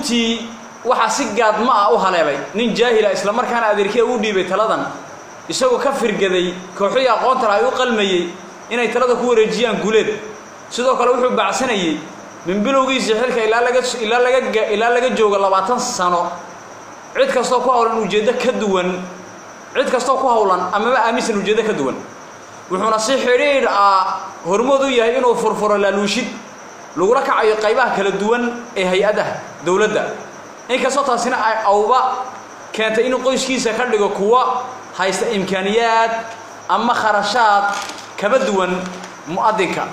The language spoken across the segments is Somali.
jabuuti waxaa si gaadma ah u haleelay nin jaahila islamarkaana adeerkiya u dhiibay taladan isagoo ka firgaday kooxihii aqoonta laha ay u qalmayey inay talada ku wareejiyaan guuleed sidoo kale wuxuu baacsanayey min bilowgiisii xilka ilaa laga ilaa laga ilaa laga joogo labaatan sano cid kastoo ku hawlan ujeeddo ka duwan cid kastoo ku hawlan amaba aaminsan ujeeddo ka duwan wuxuuna si xidhiidh ah hormood u yahay inuu furfuro laaluushid lagula kacayo qaybaha kala duwan ee hay-adaha dowladda inkastoo taasina ay awba keentay inuu qoyskiisa ka dhigo kuwa haysta imkaaniyaad ama kharashaad kaba duwan mu'adinka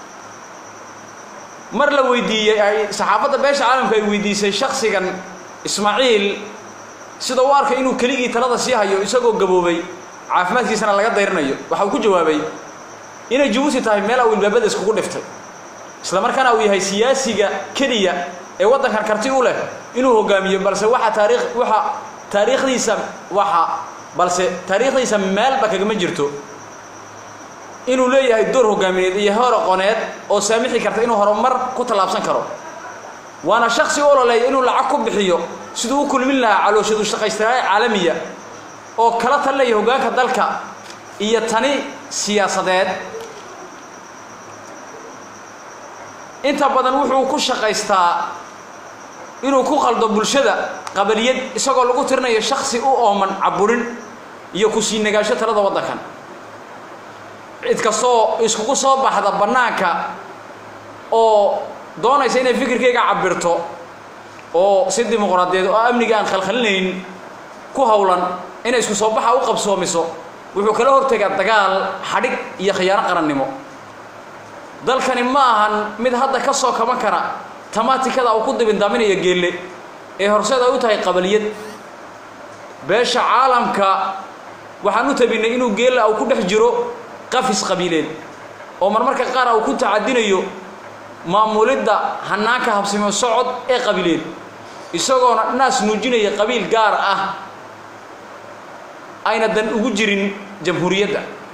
mar la weydiiyey ay saxaafadda beesha caalamka ay weydiisay shaksigan ismaaciil sida u arkay inuu keligii talada sii hayo isagoo gaboobay caafimaadkiisana laga dayrinayo waxa uu ku jawaabay inay jabuuti tahay meel uu ilbaabada iskugu dhiftay isla markaana uu yahay siyaasiga keliya ee waddankan karti u leh inuu hogaamiyo balse waxa taariikh waxa taariikhdiisa waxa balse taariikhdiisa meelba kagama jirto inuu leeyahay door hogaamineed iyo heer aqooneed oo saamixi karta inuu horumar ku tallaabsan karo waana shaksi u ololeeya inuu lacag ku bixiyo siduu u kulmin lahaa calooshadu shaqaystiraay caalamiya oo kala talinaya hoggaanka dalka iyo tani siyaasadeed inta badan wuxuu ku shaqaystaa inuu ku qaldo bulshada qabaliyad isagoo lagu tirinayo shaksi u ooman caburin iyo kusii nagaasho talada waddankan cid kastoo iskugu soo baxda bannaanka oo doonaysa inay fikirkayga cabirto oo si dimuqraadiyeed oo amniga aan khalkhalinayn ku hawlan inay isku soo baxa u qabsoomiso wuxuu kala hortegaa dagaal xadhig iyo khiyaano qarannimo dalkani ma ahan mid hadda ka soo kaban kara tamaatikada uu ku dibindaaminayo geelle ee horseed ay u tahay qabaliyad beesha caalamka waxaan u tabinnay inuu geella uu ku dhex jiro qafis qabiileed oo marmarka qaar uu ku tacadinayo maamulidda hannaanka habsimo socod ee qabiileed isagoona naas nuujinaya qabiil gaar ah ayna dan ugu jirin jamhuuriyadda